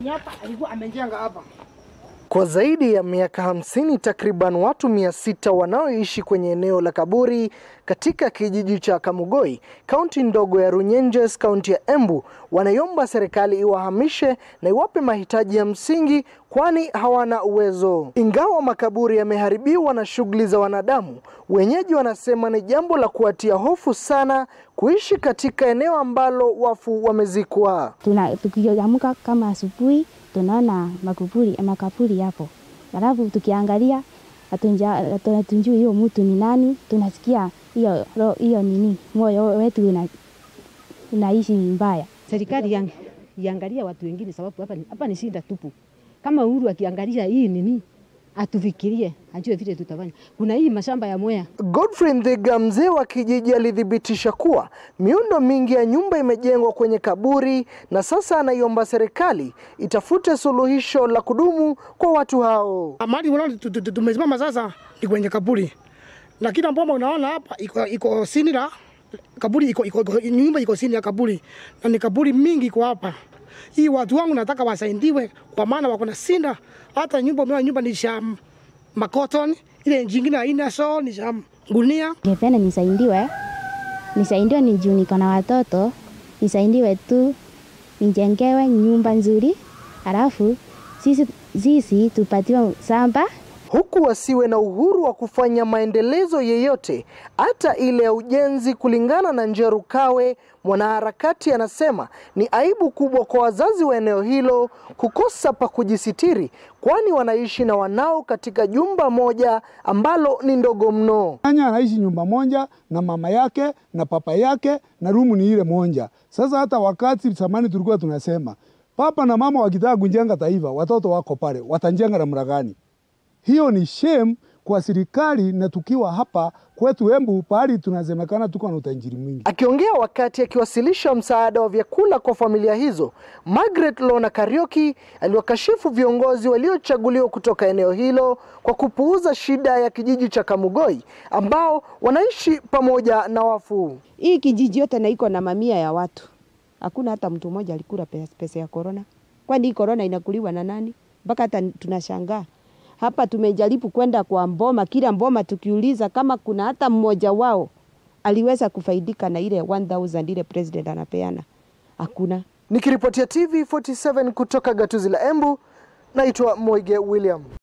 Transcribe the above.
Hapa alikuwa amejenga hapa. Kwa zaidi ya miaka hamsini, takriban watu mia sita wanaoishi kwenye eneo la kaburi katika kijiji cha Kamugoi, kaunti ndogo ya Runyenjes, kaunti ya Embu, wanaiomba serikali iwahamishe na iwape mahitaji ya msingi, kwani hawana uwezo. Ingawa makaburi yameharibiwa na shughuli za wanadamu, wenyeji wanasema ni jambo la kuwatia hofu sana kuishi katika eneo ambalo wafu wamezikwa. Tuna tukiamka kama asubuhi tunaona makaburi makaburi hapo, alafu tukiangalia hatunja- hatunjui hiyo mtu ni nani, tunasikia hiyo ro- hiyo nini, moyo wetu una, unaishi mbaya. Serikali yang- iangalia watu wengine, sababu hapa ni, hapa ni shinda tupu. Kama Uhuru akiangalia hii nini, atufikirie, ajue vile tutafanya. Kuna hii mashamba ya Mwea Godfrey Ndhiga, mzee wa kijiji, alithibitisha kuwa miundo mingi ya nyumba imejengwa kwenye kaburi na sasa anaiomba serikali itafute suluhisho la kudumu kwa watu hao. Mahali unaona tu- tu- tu- tumesimama sasa ni kwenye kaburi. Na kila mboma unaona hapa iko iko sini la kaburi iko, iko, iko nyumba iko sini ya kaburi. Na ni kaburi mingi iko hapa. Hii watu wangu nataka wasaidiwe kwa maana wako na sinda. Hata nyumba umeona nyumba ni sha makoton, ile jingine haina so ni sha gunia. Ningependa nisaidiwe, nisaidiwe ni juu niko na watoto, nisaidiwe tu nijengewe nyumba nzuri, alafu sisi, sisi tupatiwe shamba huku wasiwe na uhuru wa kufanya maendelezo yeyote, hata ile ya ujenzi. Kulingana na Njeru Kawe, mwanaharakati, anasema ni aibu kubwa kwa wazazi wa eneo hilo kukosa pa kujisitiri, kwani wanaishi na wanao katika jumba moja ambalo ni ndogo mno. Nyanya anaishi nyumba moja na mama yake na papa yake na rumu ni ile moja. Sasa hata wakati zamani tulikuwa tunasema papa na mama wakitaka kujenga taifa, watoto wako pale, watajenga namna gani? Hiyo ni shame kwa serikali, na tukiwa hapa kwetu Embu pahali tunasemekana tuko na utajiri mwingi. Akiongea wakati akiwasilisha msaada wa vyakula kwa familia hizo, Margaret Lona Karioki aliwakashifu viongozi waliochaguliwa kutoka eneo hilo kwa kupuuza shida ya kijiji cha Kamugoi ambao wanaishi pamoja na wafu. Hii kijiji yote na iko na mamia ya watu, hakuna hata mtu mmoja alikula pesa, pesa ya korona. Kwani hii korona inakuliwa na nani? Mpaka hata tunashangaa hapa. Tumejaribu kwenda kwa mboma, kila mboma tukiuliza kama kuna hata mmoja wao aliweza kufaidika na ile 1000 ile president anapeana, hakuna. Nikiripotia TV 47 kutoka gatuzi la Embu, naitwa Moige William.